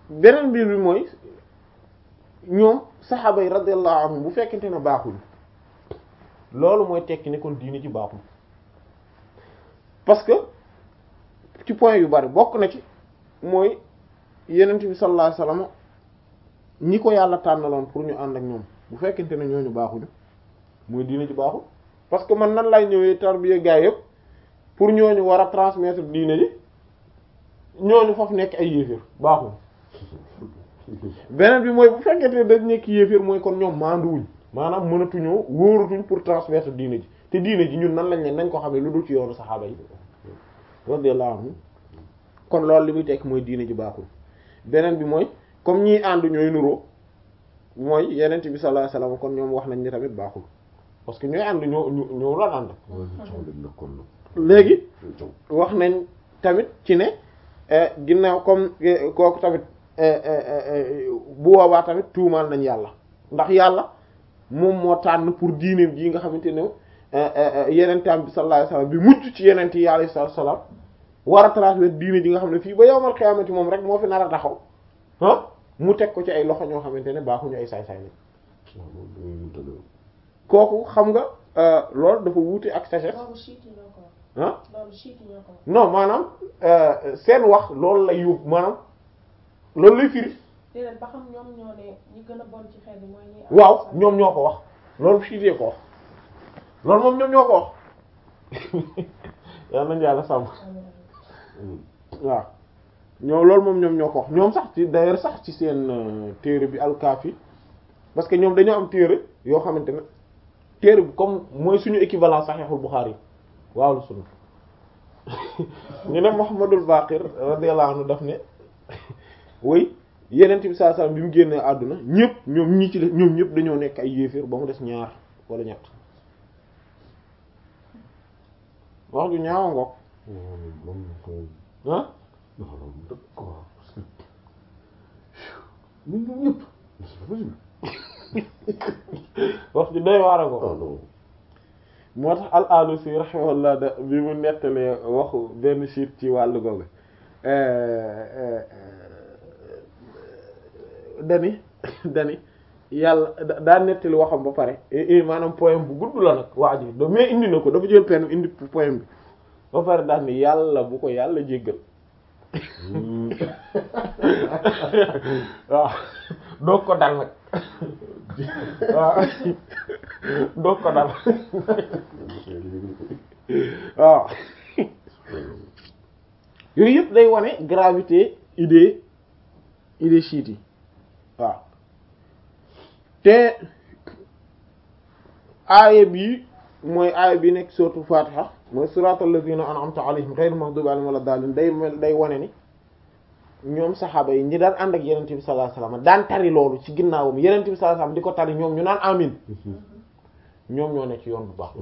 beneen mbir bi mooy ñoom saxaaba yi radiyallahu anhum bu fekkente ne baaxul loolu mooy tekki ne kon diine ci baaxul parce que ci point yu bari bokk na ci mooy yenent bi sallallahu alayhi wasallam ñi ko yàlla tànnaloon pour ñu ànd ak ñoom bu fekkente ne ñooñu baaxuñu mooy diine ci baaxul parce que man nan lay ñëwee tarbiya gaa yëpp pour ñooñu war a transmettre diine ji ñooñu foofu nekk ay yéeféer baaxul beneen bi mooy bu fekkente ne dañ nekk yéeféer mooy kon ñoom maanduwuñ maanaam mënatuñoo wóoratuñ pour transmettre diine ji te diine ji ñun nan lañ leen nañ ko xamee lu dul ci yoonu saxaaba yi radiyallahu anhu kon loolu li muy tekk mooy diine ji baaxul beneen bi mooy comme ñii ànd ñooy nuroo mooy yenent bi sallallahu alayhi wasallam kon ñoom wax nañ ni tamit baaxul parce que ñooy ànd ñoo ñoo la ànd léegi wax nañ tamit ci ne ginnaaw comme kooku tamit bu boobaa tamit tuumaal nañ yàlla ndax yàlla moom moo tànn pour diineem ji nga xamante ne yenentaam bi sallallahu alayhi wasallam bi mujj ci yenent yi alayhi salaam war a transmettre diine ji nga xam ne fii ba yowmal xiyaamati moom rek moo fi nar a taxaw ah mu teg ko ci ay loxo ñoo xamante ne baaxuñu ay saay-saay lañ kooku xam nga loolu dafa wuute ak sagesse ah non maanaam seen wax loolu lay yóbbu maanaam loolu lay firi déedéet ba xam ñoom ñoo ne ñi gën a bon ci xel mooy ñi waaw ñoom ñoo ko wax loolu siitee ko wax loolu moom ñoom ñoo ko wax yal nañu yàlla sàmm waaw ñoom loolu moom ñoom ñoo ko wax ñoom sax ci d'ailleurs sax ci seen téere bi alkaafi parce que ñoom dañoo am téere yoo xamante ne téere bi comme mooy suñu équivalent saxiixul Buxaari yi waaw lu sunna ñu ne Muhammadul Baqir radiyallahu anhu daf ne way yenent bi sallallahu alayhi wasallam bi mu génnee àdduna ñëpp ñoom ñi ci def ñoom ñëpp dañoo nekk ay yéeféer ba mu des ñaar wala ñett wax ju ñaawa ngoog ah wax ju doy waar a ko moo tax al alusi rahimahullah da bi mu nettalee waxu benn siit ci wàllu googu dani dani yàlla daa nettali waxam ba pare maanaam poème bu gudd la nag waa ji do mais indi na ko dafa jël pen indi poème bi ba pare daal ni yàlla bu ko yàlla jéggal waaw doog ko dal nag waaw doog ko dal waaw yooyu yëpp day wane gravité idée idée chiite yi waaw te aaya bi mooy aaya bi nekk surtout Fatiha mooy siratal ladina an'amta alayhim ghayril maghdubi alayhim wala daalin day mel day wane ni ñoom saxaaba yi ñi daan ànd ak yenente bi sallallahu alayhi wasallam daan tari loolu ci ginnaawam yenente bi sallallahu alayhi wasallam di ko tari ñoom ñu naan amin ñoom ñoo ne ci yoon bu baax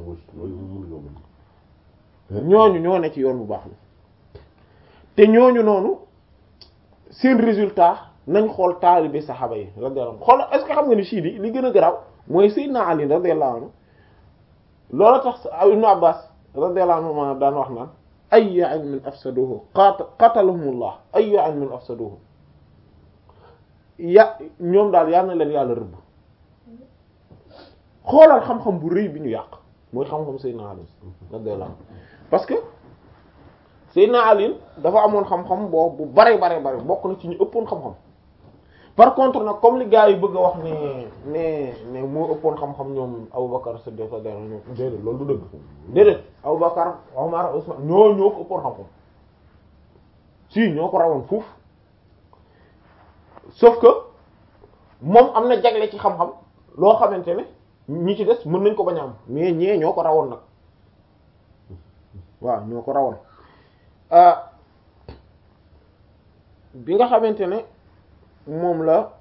ñooñu ñoo ne ci yoon bu baax te ñooñu noonu seen résultat nañ xool taalibe saxaaba yi radiyallahu anhu xool est-ce que xam nga ni siidi li gën a garaaw mooy Seydina Ali radiyallahu anhu loolu tax Ibn Abbas radiyallahu anhu daan wax naan ayyu ilmin afsaduhu qatalahumullah ayyu ilmin afsaduhu ya ñoom daal yal na leen yàlla rëbb xoolal xam-xam bu rëy bi ñu yàq mooy xam-xam Seydina Ali radiyallahu anhu parce que Seydina Ali dafa amoon xam-xam boo bu bare bare bare bokk na ci ñu ëppoon xam-xam par contre nag comme li gars yi bëgg a wax ne ne ne moo ëppoon xam-xam ñoom Aboubacar Siddiq ñoom déedéet loolu du dëgg déedéet Aboubacar Omar Ousmane ñoo ñoo ko ëppoon xam-xam si ñoo ko rawoon fuuf sauf que moom am na jagle ci xam-xam loo xamante ne ñi ci des mën nañ ko bañ a am mais ñee ñoo ko rawoon nag waaw ñoo ko rawoon bi nga xamante ne moom la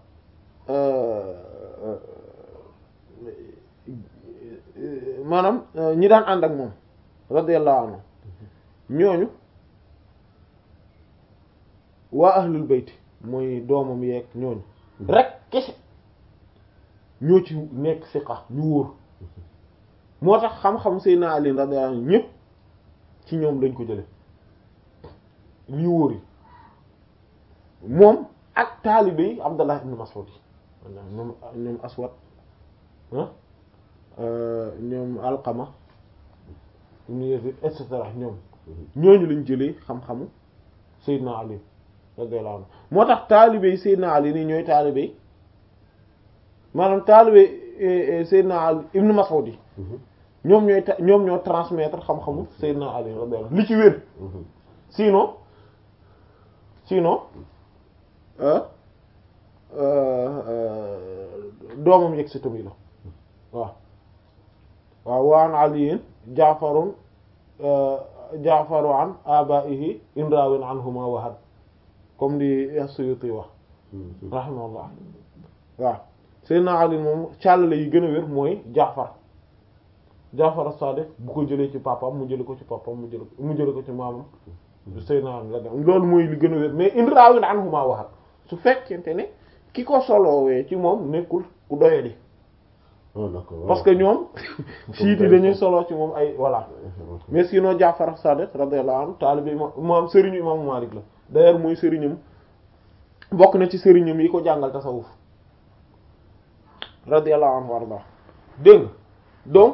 maanaam ñi daan ànd ak moom radiyallahu anhu ñooñu waa ahlul bayt mooy doomam yeeg ñooñu rek kese ñoo ci nekk siqa ñu wóor moo tax xam-xam Seydina Ali radiyallahu anhu ñépp ci ñoom lañ ko jële ñu wóor yi moom ak taalibe yi Abdallah ibn Mas'ud yi ñoom ñoom Aswad ah ñoom Alqama ibn Yazid et cetera ñoom ñooñu lañ jëlee xam-xamu Seydina Ali radiyallahu anhu moo tax taalibe yi Seydina Ali nii ñooy taalibe yi maanaam taalibe Seydina Ali ibn Mas'ud yi ñoom ñooy ta ñoom ñoo transmettre xam-xamu Seydina Ali radiyallahu anhu li ci wér sinon sinon doomam yegg si tamit la waaw waaw waan aliyin jaafarun jaafaru an abaihi inrawin anhuma wahad comme di Suyuti wax rahimahullah waaw Seydina Ali moom càllale yi gën a wér mooy jaafar jaafar as-Sadiq bu ko jëlee ci papam mu jële ko ci papam mu jële mu jële ko ci maamam Seydina Ali la loolu mooy li gën a wér mais inrawin anhuma wahad su fekkente ne ki ko soloowee ci moom nekkul ku doyadi parce que ñoom siit yi dañuy solo ci moom ay voilà mais sinon Jaafar Sadiq radiyallahu anhu taalibe imam sëriñu imam Malik la d'ailleurs mooy sëriñam bokk na ci sëriñam yi ko jàngal tasawuf radiyallahu anhu warda dégg nga donc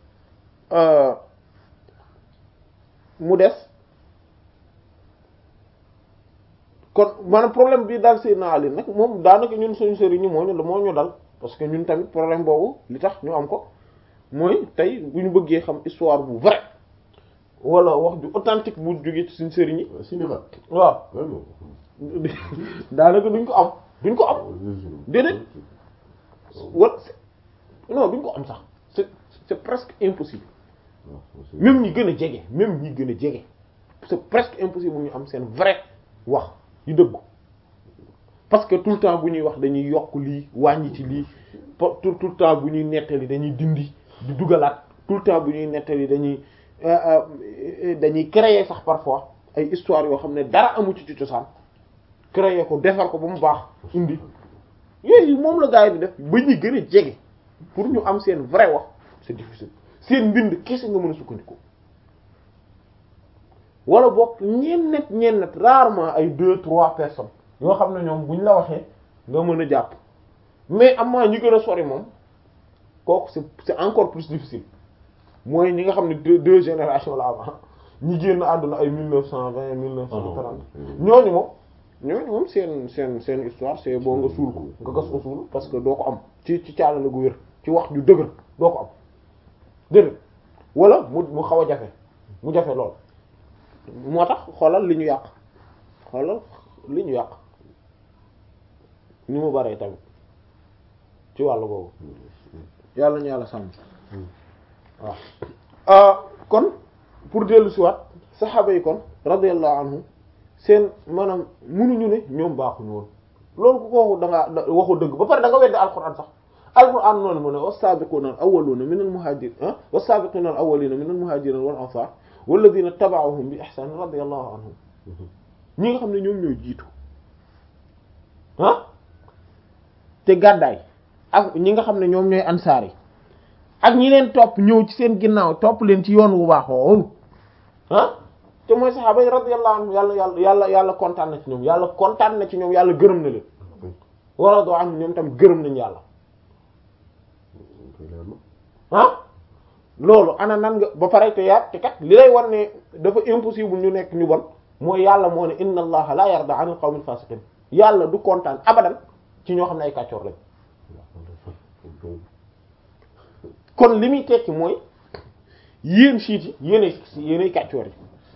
mu des kon maanaam problème bi dal Seydina Ali nag moom daanaka ñun suñu sëriñ ñi moo ñu moo ñu dal parce que ñun tamit problème boobu li tax ñu am ko mooy tey bu ñu bëggee xam histoire bu vrai wala wax ju authentique bu jógee ci suñu sëriñ yi waaw daanaka duñ ko am duñ ko am déedéet wala non duñ ko am sax c'est c'est presque impossible même ñi gën a jege même ñi gën a jege c'est presque impossible ñu am seen vrai wax yu dëggu parce que tout le temps bu ñuy wax dañuy yokk lii wàññi ci lii tout tout le temps bu ñuy nettali dañuy dindi di dugalaat tout le temps bu ñuy nettali dañuy dañuy créer sax parfois ay histoire yoo xam ne dara amu ci ci cosaan créer ko defar ko ba mu baax indi yooyu moom la gars yi di def ba ñuy gën a jege pour ñu am seen vrai wax c'est difficile seen mbind kese nga mën a sukkandiku wala boog ñeen net ñeen net rarement ay deux trois personnes yoo xam ne ñoom buñ la waxee nga mën a jàpp mais amaa ñi gën a sori moom kooku c'est c'est encore plus difficile mooy ñi nga xam ne deux deux générations la avant ñi génn àdduna ay mille neuf cent vingt mille neuf cent trente ñooñu moom ñooñu moom seen seen seen histoire c'est boo nga suul ko nga gas ko suul parce que doo ko am ci ci caalale gu wér ci wax ju dëgër doo ko am dëgg wala mu mu xaw a jafe mu jafe lool moo tax xoolal li ñu yàq xoolal li ñu yàq ni mu baree tamit ci wàllu boobu yàlla ñu yàlla sàmm waaw kon pour dellu si waat saxaaba yi kon radiyallahu anhum seen maanaam munuñu ne ñoom baaxuñu woon loolu ku ko waxu da ngaa waxu dëgg ba pare da nga weddi alquran sax alquran noonu mu ne was-sabiquna al-awwaluna min al-muhajirin ah was-sabiquna al-awwalina min al-muhajirin wal ansar walladina taba'uhum bi ihsan radiyallahu anhum ñi nga xam ne ñoom ñooy jiitu ah te gàddaay ak ñi nga xam ne ñoom ñooy ansaar yi ak ñi leen topp ñëw ci seen ginnaaw topp leen ci yoon wu baax woowu ah te mooy saxaaba yi radiyallahu anhum yàlla yàlla yàlla yàlla kontaan na ci ñoom yàlla kontaan na ci ñoom yàlla gërëm na leen wala doo am ñoom tam gërëm nañ yàlla ah loolu ana nan nga ba pare te yaat te kat li lay war ne dafa impossible ñu nekk ñu bon mooy yàlla moo ne inna allaha la yarda anil qawmil fasiqin yàlla du kontaan abadan ci ñoo xam ne ay kàccoor lañ kon li muy tekki mooy yéen siit yi yéenay yéenay kàccoor yi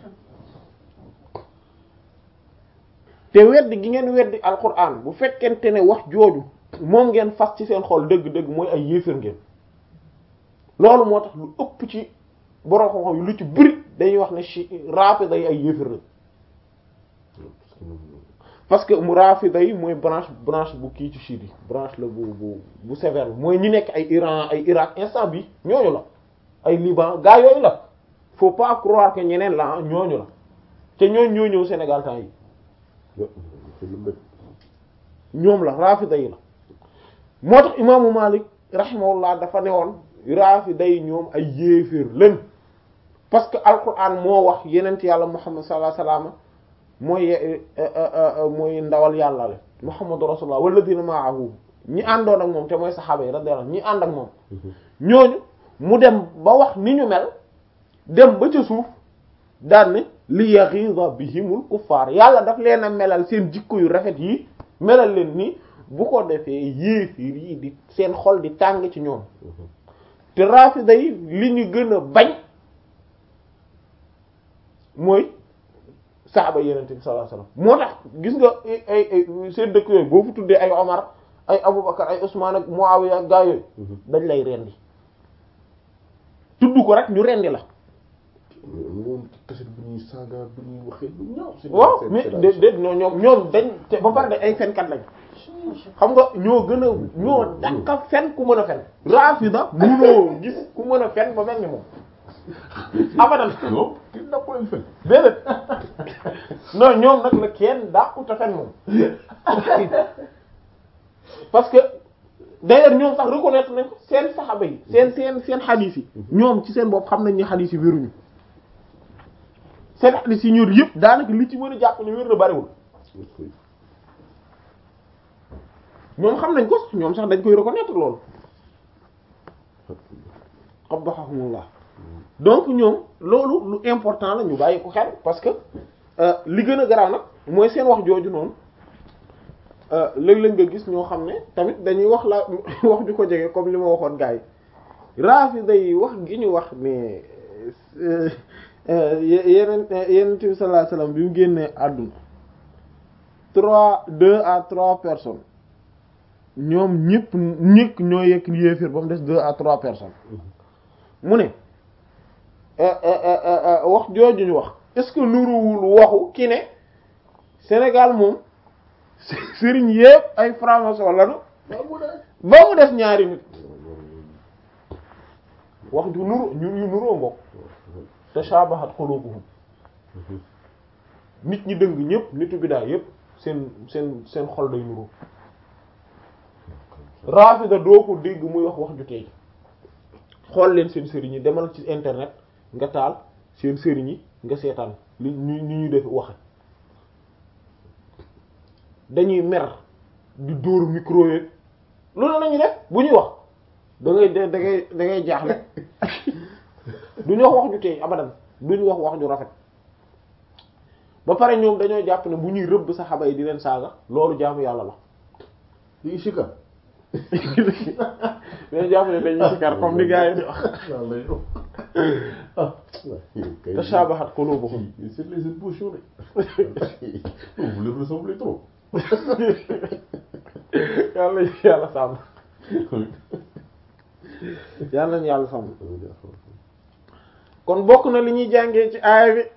te weddi gi ngeen weddi alquran bu fekkente ne wax jooju moom ngeen fas ci seen xol dëgg-dëgg mooy ay yéefér ngeen loolu moo tax lu ëpp ci borom xam-xam yi lu ci bëri dañuy wax ne ci rafida yi ay yéefér la parce que mu rafida yi mooy branche branche bu kii ci chiite yi branche la bu bu bu sévère bi mooy ñi nekk ay Iran ay Irak instant bi ñooñu la ay Liban gaa yooyu la faut pas croire que ñeneen la ñooñu la te ñooñu ñoo ñëw Sénégal temps yi ñoom la rafida yi la moo tax imaamu Malik rahimahullah dafa newoon rafida yi ñoom ay yéeféer leen parce que alquran moo wax yenent yàlla Muhammad sallallahu alayhi wasallam mooy mooy ndawal yàlla la muhammadu rasulullah walladina ma'ahu ñi àndoon ak moom te mooy saxaaba yi radiyallahu anhum ñi ànd ak moom ñooñu mu dem ba wax ni ñu mel dem ba ca suuf daan ne li yaghiza bihimul kuffar yàlla daf leen a melal seen jikko yu rafet yi melal leen ni bu ko defee yéefiir yi di seen xol di tàng ci ñoom te rafida yi li ñu gën a bañ mooy saxaba yenente bi sallallahu alayhi wasallam moo tax gis nga ay ay seen dëkk yooyu boo fu tuddee ay Omar ay Abubakar ay Usman ak Muawiya ak gaa yooyu dañ lay rendi tudd ko rek ñu rendi la moom kaset bu ñuy saaga bu ñuy waxee lu ñaaw waaw mais dé dé non ñoom ñoom dañ te ba pare de ay fenkat lañ xam nga ñoo gën a ñoo dàqa fen ku mën a fen rafida munoo gis ku mën a fen ba mel ni moom abadan non ki dàpp leen fen déedéet non ñoom nag la kenn dàqut a fen moom parce que d'ailleurs ñoom sax reconnaître nañ ko seen saxaba yi seen seen seen xadiis yi ñoom ci seen bopp xam nañ ni xadiis yi wéruñu seen xadiis yi ñor yëpp daanaka li ci mën a jàpp ne wér na bariwul ñoom xam nañ ko sax ñoom sax dañ koy reconnaître loolu qabahumullah donc ñoom loolu lu important la ñu bàyyi ko xel parce que li gën a garaaw nag mooy seen wax jooju noonu léeg-léeg nga gis ñoo xam ne tamit dañuy wax la wax ju ko jege comme li ma waxoon gars yi rafida yi wax gi ñu wax mais yeneen yeneen bi sallallahu alayhi wasallam bi mu génnee àdduna trois deux à trois personnes ñoom ñëpp ñëkk ñoo yekk yéeféer ba mu des deux à trois personnes mu ne wax jooju ñu wax est-ce que nuruwul waxu ki ne Sénégal moom sëriñ yépp ay franc-maçon lañu ba mu des ñaari nit wax ju nuru ñu yu nuroo mbokk tashabahat qulubuhum nit ñi dëng ñëpp nitu bidaa yépp seen seen seen xol day nuroo rafida doo ko dégg muy wax wax ju tey xool leen seen sëriñ yi demal ci internet nga taal seen sëriñ yi nga seetaan li ñu ñu ñu def waxe dañuy mer di dóor micro yeeg loolu la ñuy def bu ñuy wax da ngay da ngay da ngay jaaxle duñu wax wax ju tey abadan duñu wax wax ju rafet ba pare ñoom dañoo jàpp ne bu ñuy rëbb saxaba yi di leen saaga loolu jaamu yàlla la di sikar dañoo jàpp ne dañuy sikar comme ni gars yi di wax tashabahat qulubuhum c'est les impulsions vous les ressemblez trop yàlla yàlla sàmm yàlla nañu yàlla sàmm kon bokk na li ñuy jàngee ci aaya bi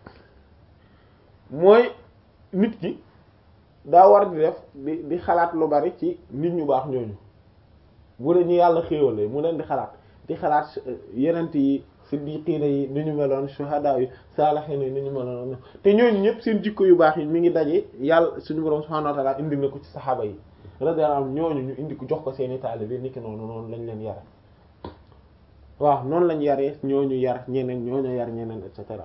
mooy nit ki daa war di def di di xalaat lu bari ci nit ñu baax ñooñu bu dee ñu yàlla xéewalee mu leen di xalaat di xalaat yenent yi siddiqiina yi ni ñu meloon shuhada yi saalihiina yi ni ñu meloon te ñooñu ñëpp seen jikko yu baax yi mi ngi daje yàlla suñu borom subhaanahu wa ta'ala indi na ko ci saxaaba yi radiyallahu anhum ñooñu ñu indi ko jox ko seeni taalibe niki noonu noonu lañ leen yare waaw noonu lañ yaree ñooñu yar ñeneen ñooñu yar ñeneen et cetera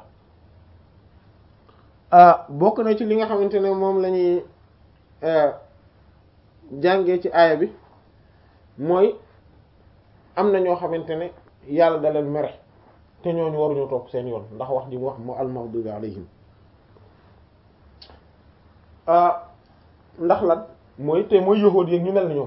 bokk na ci li nga xamante ne moom la ñuy jàngee ci aaya bi mooy am na ñoo xamante ne yàlla da leen mere te ñooñu waruñoo topp seen yoon ndax wax ji mu wax moo al-maghdubi alayhim ndax lan mooy te mooy yahuud yi ñu mel ni ñoom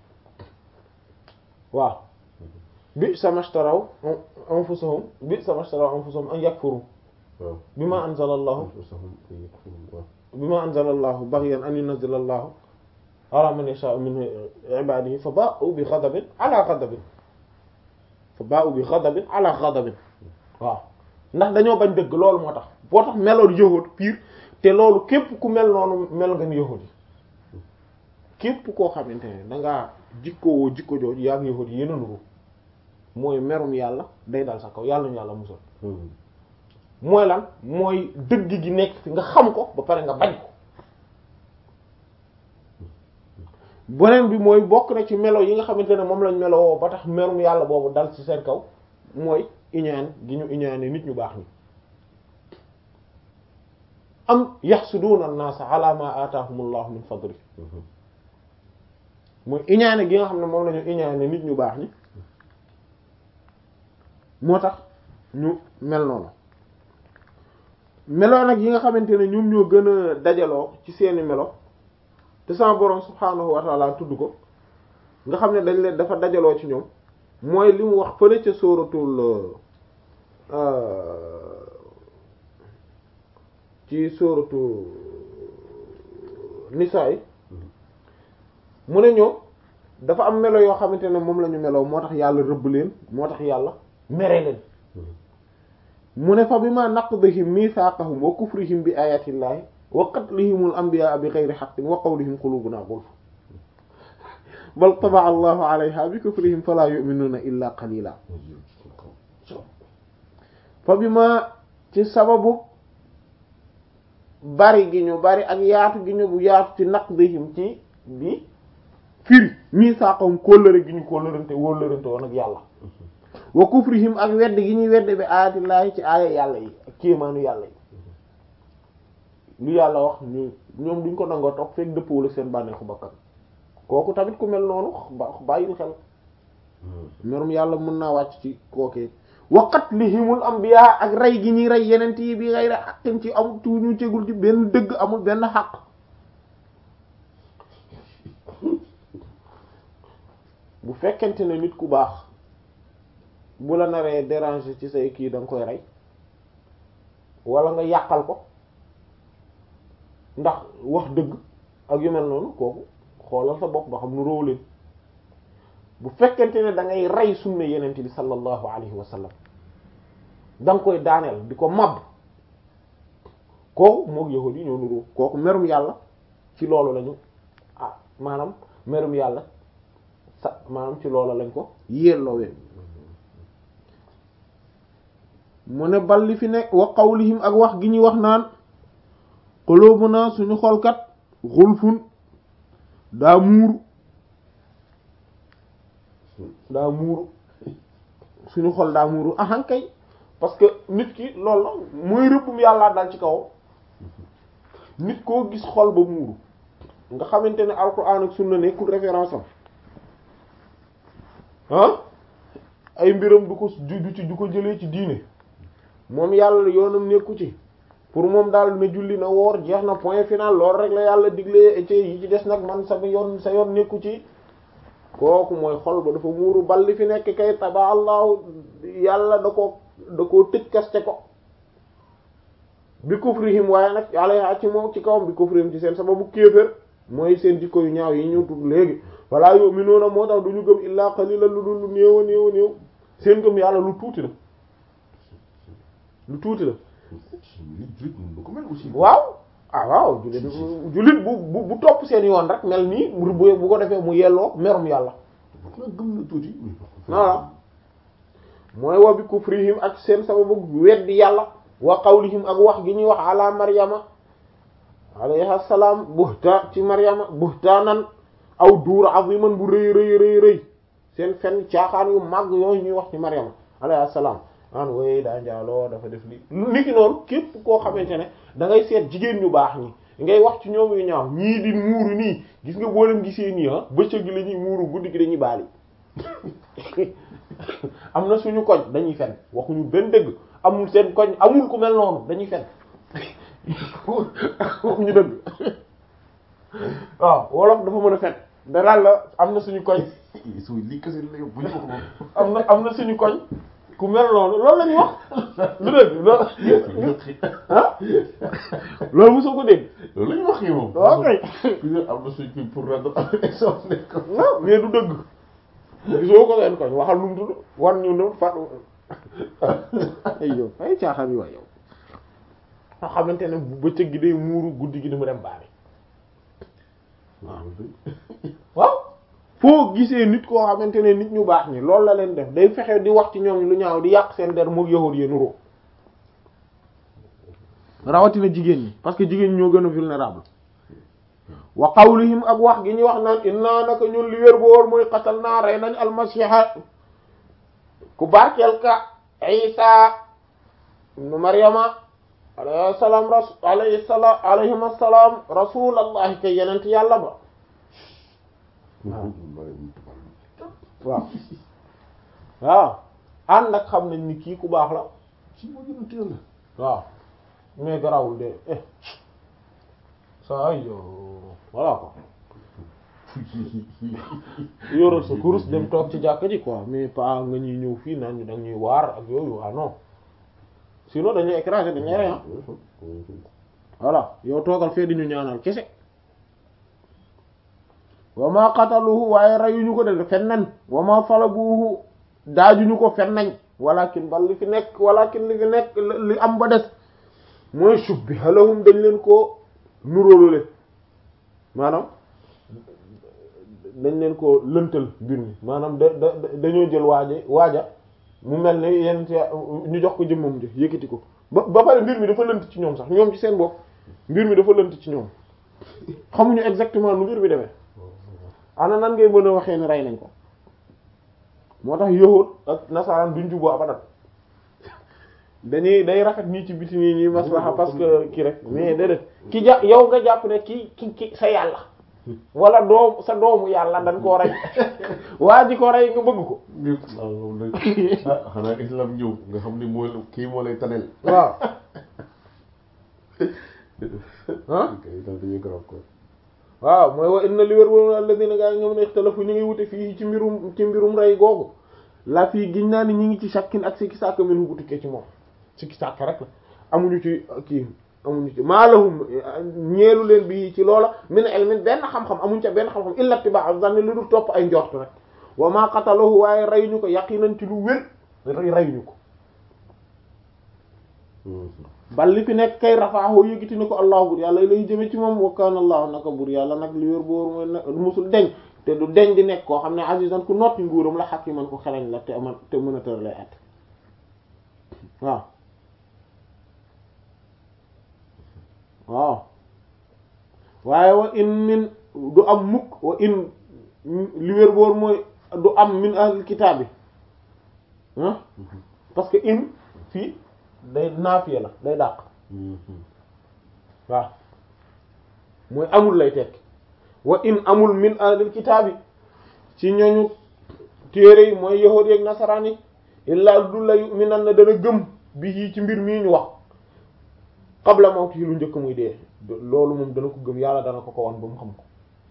waaw bi samashtaraw anfusahum bi samashtaraw anfusahum an yakfuru bima anzala allahu bima anzala allahu baghyan an yunzila allahu ala man yasha'u min ibadihi fa ba'u bi ghadabin ala ghadabin fa ba'u bi ghadabin ala ghadabin waaw ndax dañoo bañ dëgg loolu moo tax boo tax meloon yahud pire te loolu képp ku mel noonu mel nga ni yahud yi képp koo xamante ne dangaa jikkowoo jikko jooju yaa ngi yahud yi yéen a nuru mooy merum yàlla day dal sa kaw yàlla ñu yàlla musal mooy lan mooy dëgg gi nekk fi nga xam ko ba pare nga bañ ko beneen bi mooy bokk na ci melo yi nga xamante ne moom lañ melowoo ba tax merum yàlla boobu dal ci seen kaw mooy iñaan gi ñu iñaane nit ñu baax ni am yaxsuduuna an-naasa ala ma aataahumullahu min fadli mooy iñaane gi nga xam ne moom la ñu iñaane nit ñu baax ñi moo tax ñu mel noonu meloo nag yi nga xamante ne ñoom ñoo gën a dajaloo ci seeni melo te sama borom subhaanahu wa taala tudd ko nga xam ne dañ leen dafa dajaloo ci ñoom mooy li mu wax fële ca sóoratul ci sóoratu nisaa yi mu ne ñoom dafa am melo yoo xamante ne moom la ñu meloo moo tax yàlla rëbb leen moo tax yàlla mere leen mu ne fa bima naqdihim mithaqahum wa kufrihim bi ayatillahi wa qatlihimul anbiya bi ghayri haqqin wa qawlihim qulubuna ghulf bal taba'a allahu alayha bi kufrihim fala yu'minuna illa qalila fa bima ci sababu bari gi ñu bari ak yaatu gi ñu bu yaatu ci naqdihim ci bi firi mithaqahum kóllëre gi ñu kóllërante wóllërante woon ak yàlla wa kufrihim ak wedd gi ñuy wedd bi aayatillaahi ci aaya yàlla yi ak kéemaanu yàlla yi lu yàlla wax ñu ñoom duñ ko nangoo toog fekk dëppoo la seen bànneexu bakkan kooku tamit ku mel noonu bàyyil xel merum yàlla mën naa wàcc ci kookee wa qatlihimul anbiya ak rey gi ñuy rey yeneen yi bi ghayri haqqin ci amul tu ñu tegul ci benn dëgg amul benn xaq bu fekkente ne nit ku baax bu la naree déranger ci say kii da nga koy rey wala nga yàqal ko ndax wax dëgg ak yu mel noonu kooku xoolal sa bopp ba xam nu róow leen bu fekkente ne da ngay rey sunna yenent bi sallallahu alayhi wa sallam da nga koy daaneel di ko màbb kooku moog yahudi yi ñoo nuróo kooku merum yàlla ci loolu lañu ah maanaam merum yàlla sa maanaam ci loolu lañ ko yelloowee mu ne bal li fi nekk wa qawlihim ak wax gi ñuy wax naan qulubuna suñu xolkat xulfun daa muuru daa muuru suñu xol daa muuru ahan kay parce que nit ki loolu la mooy rëbbum yàllaa dal ci kaw nit koo gis xol ba muuru nga xamante ne alquran ak sunna nekkul référence am ah ay mbiram du ko du ci du ko jëlee ci diine moom yàlla yoonam nekku ci pour moom daal na julli na woor jeex na point final loolu rek la yàlla digle ci yi ci des nag man sa yoon sa yoon nekku ci kooku mooy xol ba dafa muuru bal li fi nekk kay taba allahu yàlla da ko da koo tëj kaste ko bi kufrihim waaye nag alayha ci moom ci kawam bi kufrihim ci seen sababu kéefër mooy seen jikko yu ñaaw yi ñu tudd léegi walla yu'minuuna moo tax du ñu gëm illaa qalilan lu dul lu néew a néew a néew seen gëm yàlla lu tuuti la lu tuuti la waaw ah waaw jullit jullit bu bu bu topp seen yoon rek mel nii bu bu ko defee mu yelloo merum yàlla gëm na tuuti voilà mooy wa bi kufrihim ak seen sababu weddi yàlla wa qawlihim ak wax gi ñuy wax ala maryama alayha salaam buhta ci maryama buhtaanan aw duur aziman bu rëy rëy rëy rëy seen fen caaxaan yu màgg yooyu ñuy wax ci maryama alayha salaam an way daa njaaloo dafa def li nit ki noonu képp koo xamante ne da ngay seet jigéen ñu baax ñi ngay wax ci ñoom yu ñaaw ñii di muuru nii gis nga boo leen gisee nii ah bëccëg gi la ñuy muuru guddi gi dañuy baali am na suñu koñ dañuy fen waxuñu benn dëgg amul seen koñ amul ku mel noonu dañuy fen waxuñu dëgg waaw wolof dafa mën a fen danaan la am na suñu koñ su lii kese la bu ñu ko moom am na am na suñu koñ ku mel noonu loolu la ñuy wax lu dëgg loolu ah loolu mosoo ko dégg loolu la ñu wax yi moom ok am na suñ pour rendre exemple ne ko non mais du dëgg gisoo ko seen koñ waxal nu mu tudd war ñu ne fa ay yow ay caaxaan yi waay yow nga xamante ne bu bëccëg gi day muuru guddi gi di mu dem baari waaw foo gisee nit koo xamante ne nit ñu baax ñi loolu la leen def day fexe di wax ci ñoom lu ñaaw di yàq seen der moog yahud yi nuroo rawatina jigéen ñi parce que jigéen ñi ñoo gën a vulnérable wa qawlihim ak wax gi ñu wax naan inna naka ñun li wér boor mooy xatal naa rey nañ almasiha ku barkeel ka isa ibnu maryama alayhi salaam rasul alayhi salaam alayhim assalaam rasulallahi kay yenent yàlla ba waaw waaw ànd ak xam nañ ni kii ku baax la ci moo gën a teel la waaw mais garawul de eh ça ay yo voilà quoi yoral sa kurus dem toog ci jàkka ji quoi mais pas nga ñuy ñëw fii naan ñu da ñuy waar ak yooyu ah non sinon dañuy écraser dañuy rey ah voilà yow toogal fee di ñu ñaanal kese wa ma qataluhu waaye reyuñu ko de fen nañ wa ma falabuhu daajuñu ko fen nañ walakin bal li fi nekk walakin li fi nekk li am ba des mooy shubbiha lahum dañ leen koo nuróolule maanaam dañ leen koo lëntal mbir mi maanaam da da dañoo jël waaja waaja mu mel ne yenn ñu jox ko jëmmam ji yëkkati ko ba ba pare mbir mi dafa lënt ci ñoom sax ñoom ci seen bopp mbir mi dafa lënt ci ñoom xamuñu exactement nu mbir mi demee ana nan ngay mën a waxee ni rey nañ ko moo tax yahud ak nasaraan duñ juboo abadan dañuy day rafet nii ci biti nii nii maslaha parce que kii rek mais déedéet ki ja yow nga jàpp ne ki ki ki sa yàlla wala doom sa doomu yàlla dañ koo rey waa ji ko rey nga bëgg ko waaw moom nag ah xanaa islam ñëw nga xam ni mooy kii moo lay tanel waaw ah kay daal dañuy garab ko waaw mooy wa inna li wér wóor alladina gaa yi ñoom ne ixtalafu ñu ngi wute fii ci mbirum ci mbirum rey googu la fii giñ naa ni ñu ngi ci shakkin ak sikki sàkk min bu tukkee ci moom sikki sàkk rek la amuñu ci kii amuñu ci maalahum ñeelu leen bi ci loola min ilmin benn xam-xam amuñu ca benn xam-xam illa tibaa zanni lu dul topp ay njort rek wa ma qatalahu waaye reyuñu ko yaqinan ci lu wér reyuñu ko bal li fi nekk kay rafaahu yëgiti ni ko allah bur yàlla lay jëme ci moom wa kaana allah naka bur yàlla nag li wér boor mooy ne musul deñ te du deñ di nekk koo xam ne azizan ku notti nguuram la hakiman ko xereñ la te man te mën a tër lay at waaw waaw waaye wa in min du am mukk wa in li wér boor mooy du am min ahlil kitaab bi ah parce que in fii day naafiya la day dàq waaw mooy amul lay tekk wa in amul min ahlil kitaabi ci ñooñu téere yi mooy yahuud yeek nasaraan yi illaa du la yu'minan na dana gëm bi yii ci mbir mii ñu wax qabla mawti lu njëkk muy dee loolu moom dana ko gëm yàlla dana ko ko wan ba mu xam ko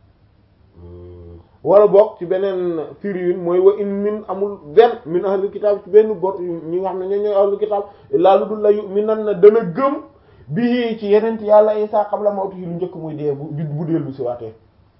wala boog ci beneen firiwin mooy wa in min amul benn min ahlul kitaab ci benn bor ñi nga xam ne ñoo ñooy ahlul kitaab laa lu dul la yu'minan na dana gëm bi ci yenent yàlla Isaa qabla mawti lu njëkk muy dee bu bu dellu si waatee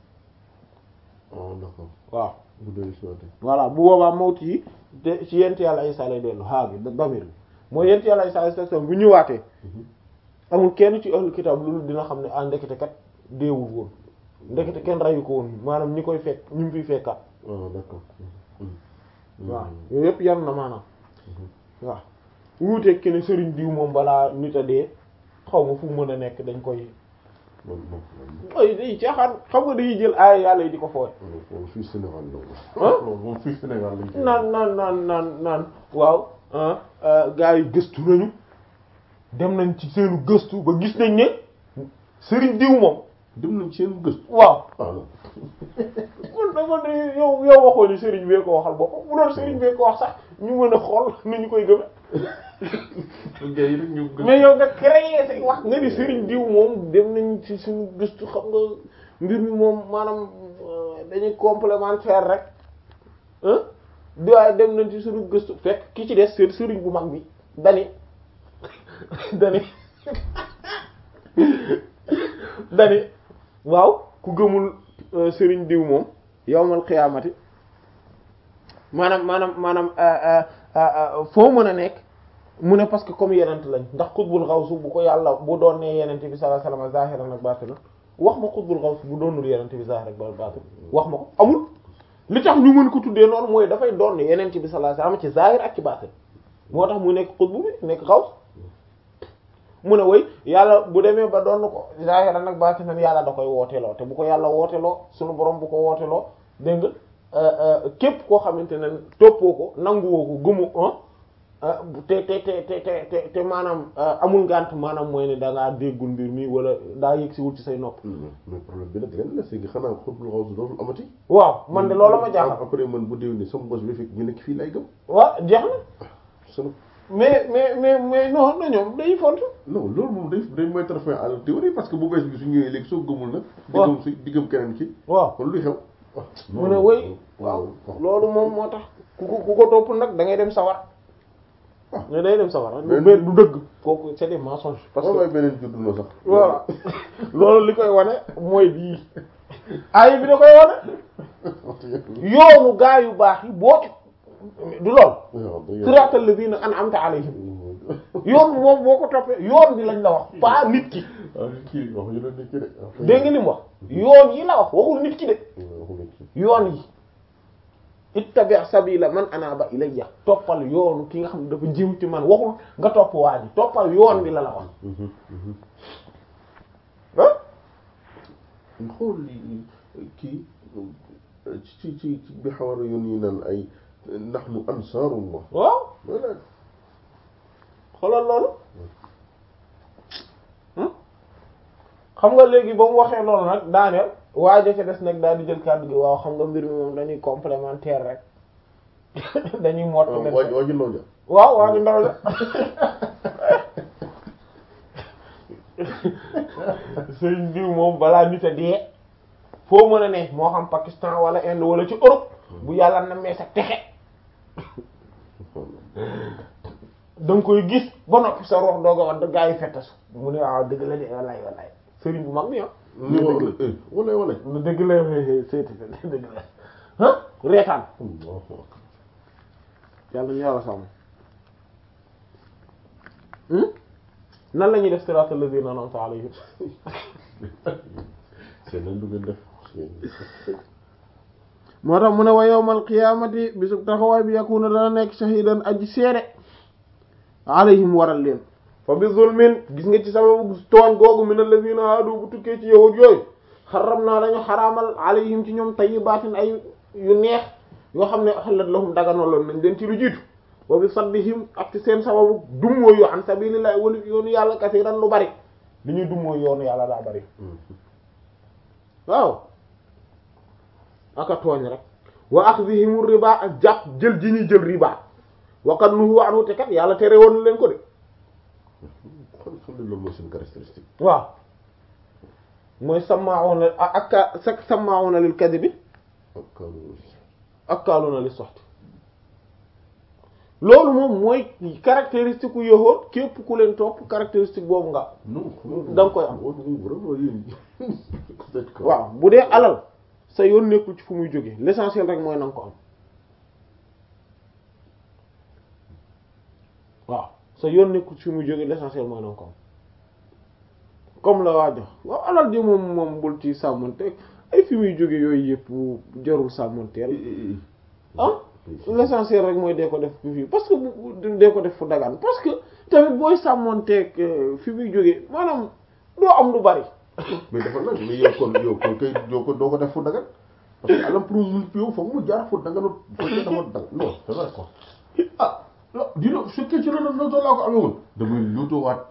oh d'accord waaw bu dellu si waatee voilà bu boobaa mawti yi te ci yenent yàlla Isaa lay dellu haa bi damir bi mooy yenent yàlla Isaa station bu ñëwaatee amul kenn ci ahlul kitaab loolu dina xam ne ah ndekete kat deewul woon ndekete kenn rayu ko woon maanaam ñi koy fekk ñu ngi fiy fekkaat oh d'accord waaw yooyu yëpp yan na maanaam waaw wuuteeg ki ne sëriñ diw moom balaa nit a dee xaw ma fu mu mën a nekk dañ koy moom moom ay day caaxaan xam nga dañuy jël aaya yàlla yi di ko fooy moom fii Sénégal la ah moom moom fii Sénégal lañ koy naan naan naan naan naan waaw gaa yi gëstu nañu dem nañ ci seenu gëstu ba gis nañ ne sëriñ diw moom dem nañ seen gëstu waaw ah non kon dama ne yow yow waxoo ni sëriñ bee ko waxal boppam bu doon sëriñ bee ko wax sax ñu mën a xool ni ñu koy gëme gars yi rek ñu gëstu mais yow nga créé say wax nga ni sëriñ diw moom dem nañ ci suñu gëstu xam nga mbir mi moom maanaam euh, dañuy complémentaire rek ah di waaye dem nañ ci suñu gëstu fekk ki ci des seen sëriñ bu mag bi dani dani dani waaw ku gëmul euh, sëriñ diw moom yawmal xiyaamati maanaam maanaam maanaam euh, euh, foo mën a nekk mu ne parce que comme yenent lañ ndax xutbul xawsu bu ko yàlla bu doon nee yenent bi sallallahu alayhi wasallam zahiran ak batin wax ma xutbul xawsu bu doonul yenent bi zahir ak batin wax ma ko amul li tax ñu mën ko tuddee noonu mooy dafay doon yenent bi sallallahu alayhi wasallam ci zahir ak ci batin moo tax mu nekk xutbu bi nekk xaws mu ne way yàlla bu demee ba doon ko zahiran ak batin yàlla da koy wooteeloo te bu ko yàlla wooteeloo sunu borom bu ko wooteeloo dégg nga képp koo xamante ne toppoo ko nanguwoo ko gëmu ah, bu- te te te te te te te maanaam ah, amul ngànt maanaam mooy ne da ngaa déggul mbir mi wala daa yëg si wul ci say nopp mais problème bi nag leen la c'est que xanaa xutbul xawsu dootul amati waaw man de loolu ma jaaxal après man bu déw ni sama bos bi fekk ñu nekk fii lay gëm waaw jeex na sunu mais mais mais mais non non ñoom dañuy font non loolu moom day day mettre fin à la théorie parce que bu bees bi su ñëwee léegi soo gëmul nag di waaw. gëm si di gëm keneen ki waaw kon luy xew mu ne wëy waaw loolu moom moo tax ku ko ku ko topp nag da ngay dem sawar Ah. ne day dem sawar du Mais- mais du dëgg kooku c'est des mensonges parce parce que que beneen juddu na sax voilà loolu li koy wane mooy bii ayi bi da koy wane yoonu gaa yu baax yi boo ci du lool siraatal lazina an'amta alayhim yoon moom boo ko toppee yoon bi lañ la wax pas nit ki kii wax ñu doon nit ki de dégg nga li mu wax yoon yi la wax waxul nit ki de yoon yi ittabi' sabila man anaba ilayya toppal yoonu ki nga xam ne dafa jëm ci man waxul nga topp waa ji toppal yoon bi la la wax ah xool li kii ci ci ci bi xawar yoon yi naan ay nahnu ansaarullah waaw voilà xoolal loolu hmm? xam nga léegi ba mu waxee loolu nag daaneel waajo ca des nag daal di jël kàddu gi waaw xam nga mbir mi moom dañuy complémentaire rek dañuy mott waa waa ji ndaw ja waaw waa ji ndaw la sëriñ diw moom balaa nit a dee foo mën a ne moo xam Pakistan wala Inde wala ci Europe bu yàlla na mee sa texe da nga koy gis ba noppi sa rox dooga wax da gaa yi fettasu mu ne waaw dëgg la de wallaay wallaay sëriñ bu mag bi ah ni wala wala wala lu dëgg la seeti dëgg la ah reetaan yàlla ñu yàlla sàmm nan la ñuy def siraatal lazina an'amta alayhim c'est nan du ngeen def moo tax mu ne wa yawmal qiyaamati bisub taxawaay bi yakuna dana nekk shahidan aji seede alayhim waral leen fa bi zulmin gis nga ci sababu tooñ googu min allazina haadu bu tukkee ci yahud yooyu xaram naa dañu xaraamal alayhim ci ñoom tayyibaatin ay yu neex yoo xam ne xalat lahum daganaloon nañ leen ci lu jiitu wa bi saddihim ak ci seen sababu dummoo yu an sabilillahi wali yoonu yàlla kasiran lu bari li ñuy dummoo yoonu yàlla daa bari waaw aka tooñ rek wa akhdhihim riba ak jàpp jël ji ñuy jël riba waqad nuhu anhu te kat yàlla tere woon leen ko de xam xam ne loolu mooy seen caractéristique waaw mooy sama'una ak ak sama'una lil kadhibi ak kaanu akaluna lis suhti loolu moom mooy caractéristique u yahood képp ku leen topp caractéristique boobu nga non da nga koy am. moom vraiment yéen waaw bu dee alal sa yoon nekkul ci fu muy jóge l'essentiel rek mooy na nga ko am waaw sa yoon nekkul ci fu muy jóge l'essentiel mooy na nga ko am comme la waa jox waaw alal ji moom moom bul ci sàmmante ay fi muy jóge yooyu yëpp jarul sàmmanteel ah l'essentiel rek mooy dee ko def fii parce que bu dee ko def fu dagaan parce que tamit booy sàmmonteeg fi muy jóge maanaam doo am lu bari mais dafa nag mais yow kon yow kon kay yow kon doo ko def fu dagan parce que alam pour mu yow foog mu jaar fu daganut foog dafa dagan non c'est vrai quoi ah non dina su fekkee ci loolu loolu laa ko amee woon damay luutuwaat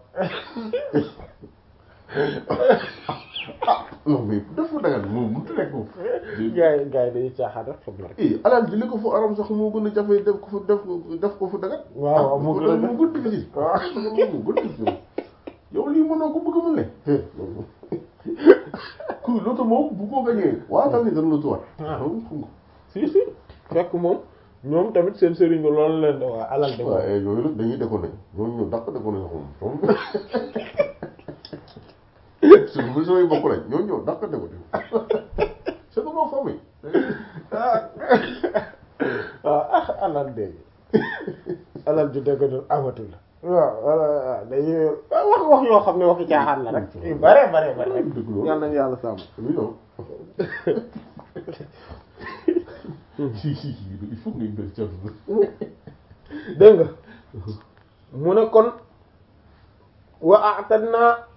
ah non mais def fu dagan moom mënut a nekk moom. gaa yi gaa yi dañuy caaxaan rek xam na rek eh alal ji li ko fu aram sax moo gën a jafe def ko fu def ko def ko fu dagan. waaw waaw moo gën a moo gën difficile. waaw moo gën difficile. yow lii mënoo ko bëgg a mën ne. kuy loto moom bu ko gañee waa tamit dana lotuwaat. waaw xam nga. si si fekk moom ñoom tamit seen sëriñ bi loolu leen de waa alal de waaw moom eh yooyu nag dañuy déconné ñooñu ñoo dàq déconné sax moom. suñu bu samay bokk lañ ñooñu ñoo dàq déconné. c'est que ma famille. waaw ah alal de alal ju dëgg doon amatul waaw wala dañuy wax wax yoo xam ne waxi caaxaan la rek yu bare bare bare rek dëgg loolu. yal nañu yàlla sàmm oui non. si si si il faut que ngay bëri ci àdduna. dégg nga mu ne kon wa a'tadna